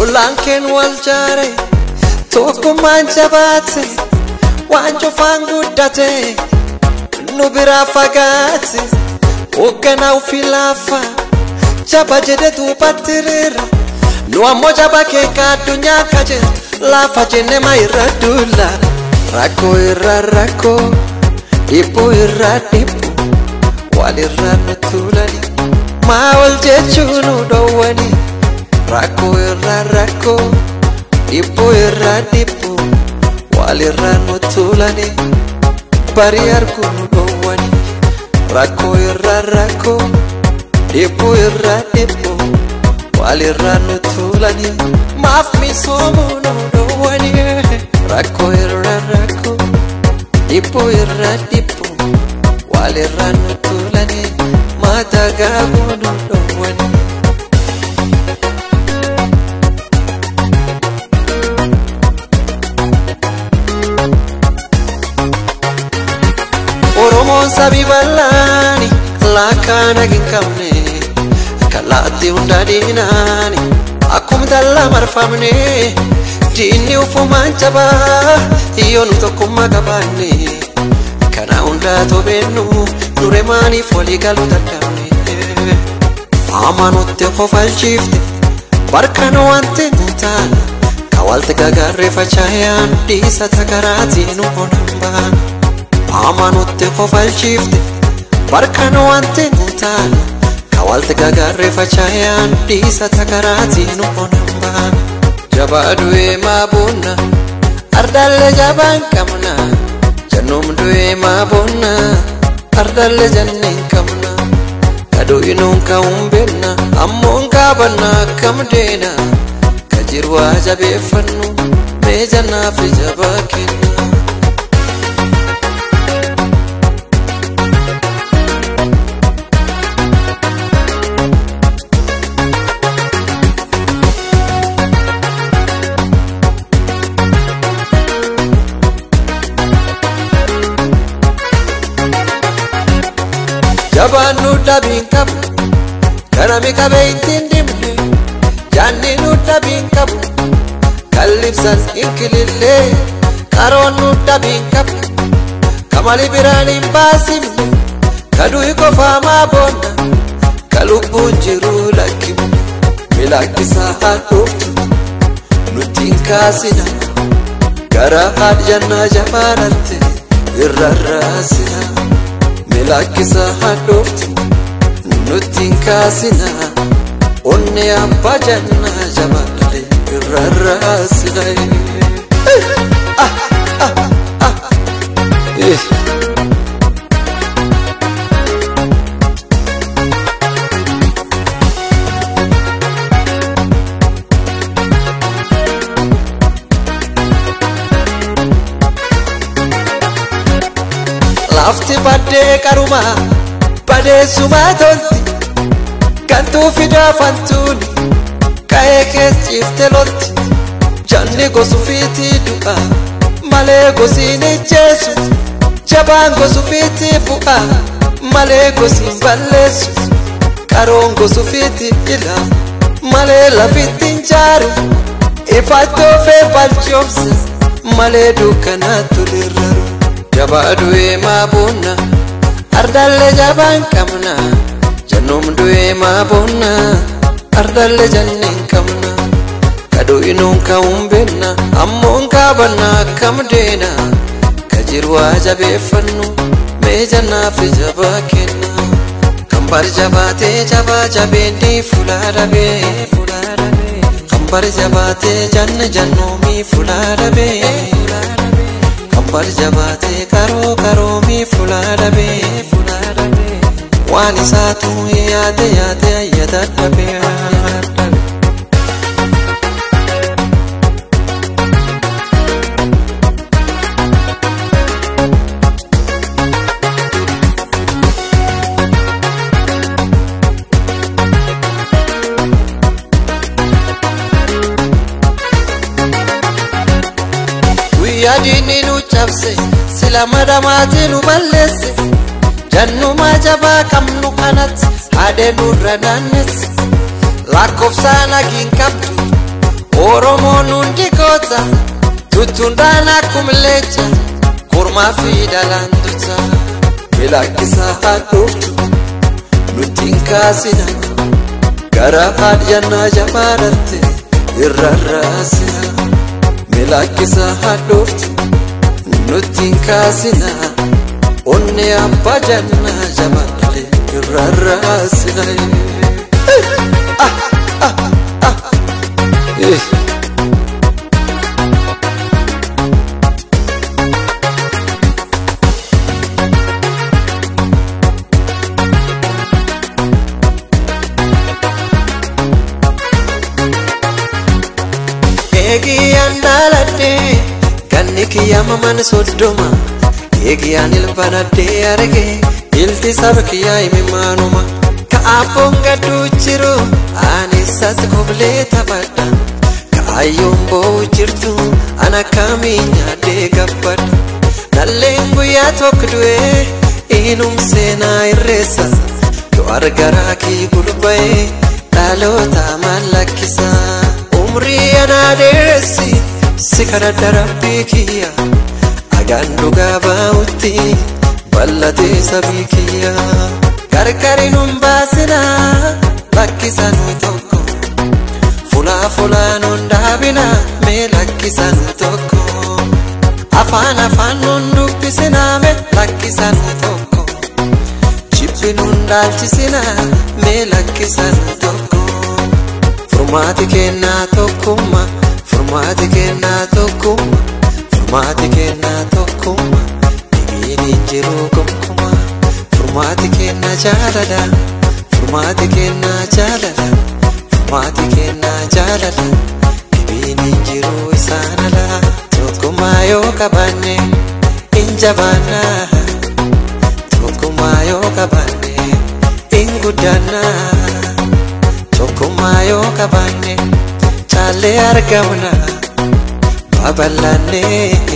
Ullaan keen wal jaare tokkummaan jabaate waan cufaan guddate nu biraa fagaate hoogganaa ofii laafa jaba jedhe duubattiriira nu ammoo jaba keeka addunyaa kajeeltu laafa jenne ma irra duula rakkoo irra rakkoo dhibbuu irra dhibbu walirra nu tuulani maa ol jechuu nu dhowwani rakkoo irra rakkoo dhibbuu irra dhibbu walirra nu tuulani barii arguu nu dhowwani rakkoo irra rakkoo dhibbuu irra dhibbu walirra nu tuulani maaf misoomuu nu dhowwani rakkoo irra rakkoo dhibbuu irra dhibbu walirra nu tuulani maata gaaguu nu dhowwani. Oromoon sabii bal'aani lakkaan hagin qabne kalaatti hunda diinaani akkuma dallaa marfamne diinni ufumaan jabaa yoo nu tokkummaa qabaanne kana hundaa tobeennu nure maaniif walii galuu dadhabne amanutti qofalchiifte barkan wanti nu taana ka walti gagarree facaayaan dhiisa takaraatiin nu onan baana. amanutti qofalchiifte barkan wanti nu taana ka walti gagarree facaayaan dhiisa takaraatiin nu onan baana jabaa du'ee maa boonna ardaalle jabaan qabna jannoom du'ee maa boonna ardaalle janneen qabna kadu'inuun ka'uun beenna ammoon kaabanna akkam deena ka jiru haa jabeeffannu mee jannaaf jabaa kenna. jabaan nu dhabiin qabu kanami qabee ittiin dhimne jaanni nu dhabiin qabu kallibsan inkilillee qaroon nu dhabiin qabu kamali biraan hin baasimne kadu'i qofaamaa boonna ka lubbuun jiruu lakkifne milakkisaa hadhuuftu nutti hin kaasina gara haadjannaa jabaanatte irra raasina. milakkisa hadhooftu nutti hin kaasina onne abbaa jannaa jabaadhe irra raasina. lafti baddee qaruma badeessumaa tolti gantuu fidaa fantuuni ka'ee kees ciifte lolti janni gosu fiitii du'a malee gosiin ijjeessu jabaan gosu fiitii bu'a malee gosiin balleessu qaroon gosu fiitii ila malee lafittiin jaaru ifattoo fee balchoomse malee dukkanaattu lirraru. jabaa du'ee maa boonna ardaalle jabaan qabna jannoom du'ee maa boonna ardaalle janneen qabna kadu'inuun ka'uun beenna ammoon kaabanna akkam deena ka jiru haa jabeeffannu mee jannaaf jabaa kenna kan bar jabaatee jabaa jabeenni fulaa dhabee kan bar jabaatee janna jannoomii fulaa dhabee. bar jabaatee karoo karoomii fulaadhabee waan isaatu yaade yaade ayyada dhabee yaadini nu cabse sila madamaati nu balleesse jannumaa jabaa qabnu kanatti haadhe nurra naannesse lakkoofsaan hagiin qabdu Oromoon hundi goota tuttuundaan akkuma leecha kormaa fi dhalaan duta bilakkisaa hadhuuftu nutti hin kaasina gara haadhannaa jabaadhatte irra raasina bilakkisaa hadhuuftu nutti hin kaasina onne abbaa jannaa jabaadhatte irra raasina. Ah, ah, ah. Eh. Eegiyaan dhaaladhee ganni kiyyaama mana soddoma eegiyaan ilbanadhee arge ilti saba kiyyaa himimaanuma ka'aabboon gadduu jiru aanessatti koblee taphadha kaayyoon boo'u jirtu ana kamiin nyaadhee gabbadha nalleen guyyaa tokko du'ee inum seenaa irreessa du'ar garaa kii gulba'ee dhaloota mallakkisa umrii anaa dheeressi si kadhadha rabbii kiyya agaan dhugaa baa'utti bal'atee sabii kiyya gargari nun baasina lakkisanuu tokko fulaa fulaa nun dhaabina mee lakkisanuu tokko afaan afaan nun dubbisina mee lakkisanuu tokko jibbi nun dhaalchisina mee lakkisanuu tokko furmaati kennaa tokkummaa furmaati kennaa tokkummaa furmaati kennaa tokkummaa dhibiin hin jiru gonkumaa furmaati kennaa jaalala furmaati kennaa jaalala furmaati kennaa jaalala dhibiin hin jiru isaan ala tokkummaa yoo qabaanne hin jabaannaa tokkummaa yoo qabaanne hin guddaannaa tokkummaa yoo qabaanne caallee argamna babal'annee